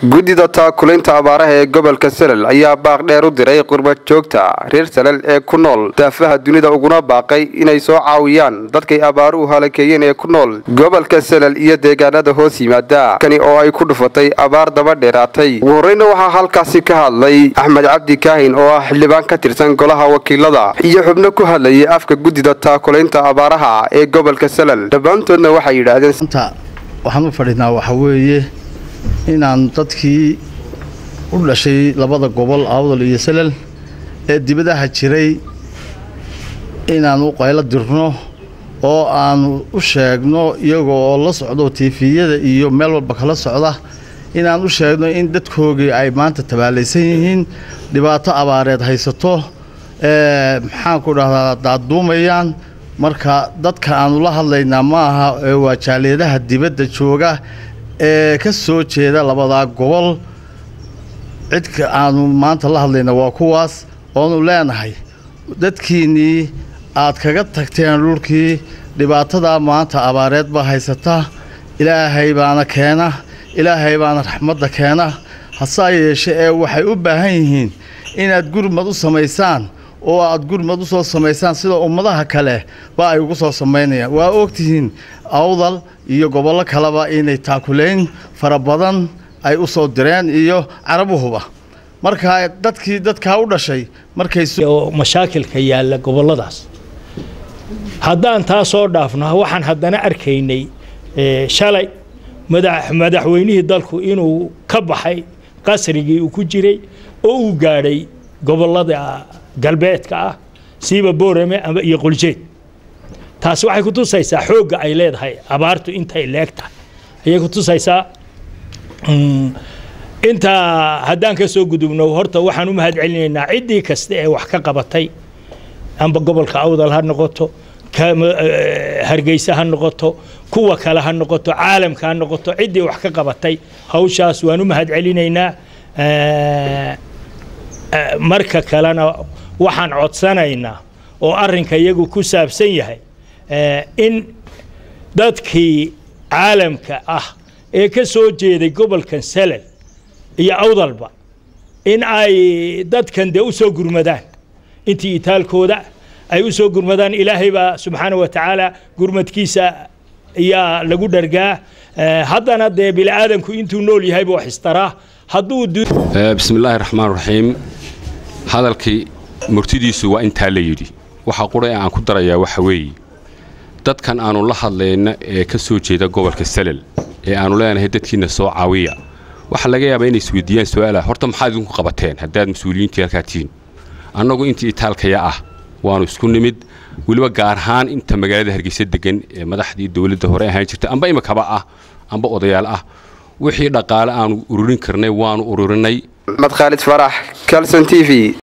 guddida taakulaynta abaaraha ee gobolka salal ayaa baaq dheer u diray qurbad joogta reer salal ee ku nool daafaha dunida uguna baaqay inay soo caawiyaan dadkay abaaruhu halakeeyeen ee ku nool gobolka salal iyo deegaanada hoos yimaada kani oo ay ku dhufatay abaar daba dheeraatay ugu horreyna waxaa halkaasi ka hadlay axmed cabdi kaahin oo ah xildhibaan ka tirsan golaha wakiilada iyo xubno ku hadlayay afka guddida taakulaynta abaaraha ee gobolka salal dhammaantoodna waxay yidhaahdeen waxaan u fadhinaa waxaa weeye inaan dadkii u dhashay labada gobol awdal iyo salal ee dibadaha jiray inaan u qaylo dirno oo aanu u sheegno iyagoo oo la socdo tiifiyada iyo meel walba kala socda inaan u sheegno in dadkoogii ay maanta tabaalaysan yihiin dhibaato abaareed haysato maxaanku dhahdaa daaduumayaan marka dadka aanu la hadlaynaa ma aha waa jaaliadaha dibadda jooga ee ka soo jeeda labadaa gobol cidka aanu maanta la hadlayna waa kuwaas oonu leenahay dadkiinnii aad kaga tagteen dhulkii dhibaatadaa maanta abaareed baa haysata ilaahay baana keena ilaahay baana raxmadda keena hasaa yeeshe ee waxay u baahan yihiin inaad gurmad u samaysaan oo aad gurmad u soo samaysaan sida ummadaha kale ba ay ugu soo samaynayaan waa ogtihiin awdal iyo gobollo kaleba inay taakulayn fara badan ay u soo direen iyo carabuhuba markaa dadkii dadkaa u dhashay markayoo mashaakilka yaalla gobolladaas haddaan taa soo dhaafno waxaan haddana arkaynay shalay madaxweynihii dalku inuu ka baxay qasrigii uu ku jiray oo uu gaadhay gobollada galbeedka ah siiba boorame iyo quljeed taasi waxay kutusaysaa xoogga ay leedahay abaartu intay leeg tahay ayay kutusaysaa intaa haddaan ka soo gudubno horta waxaan u mahad celinaynaa ciddii kasta ee wax ka qabatay amba gobolka awdal ha noqoto hargeysa ha noqoto kuwa kale ha noqoto caalamka ha noqoto ciddii wax ka qabatay hawshaas waan u mahad celinaynaa marka kalena waxaan codsanaynaa oo arrinka iyagu ku saabsan yahay in dadkii caalamka ah ee ka soo jeeday gobolkan salal iyo awdalba in ay dadkan dee u soo gurmadaan intii itaalkooda ay u soo gurmadaan ilaahay baa subxaana wa tacaala gurmadkiisa ayaa lagu dhargaa haddana dee bini aadamku intuu nool yahayba wax istaraa hadduu bismi illaahi raxmaan raxiim hadalkii murtidiisu waa intaa la yidhi waxaa qura aan ku darayaa waxa weeye dadkan aannu la hadlayna ee ka soo jeeda gobolka salal ee aannu leenahay dadkiinna soo caawiya waxaa laga yaabaa inay isweydiiyaan su-aalaha horta maxaad idinku qabateen haddaad mas-uuliyiintii halkaa tihiin annagu intii itaalkaya ah waannu isku nimid weliba gaar ahaan inta magaalada hargeysa degan ee madaxdii dowladda hore ahaan jirta amba imikaba ah amba odayaal ah wixii dhaqaale aanu ururin karnay waannu ururinay mad khaalid farax calson t v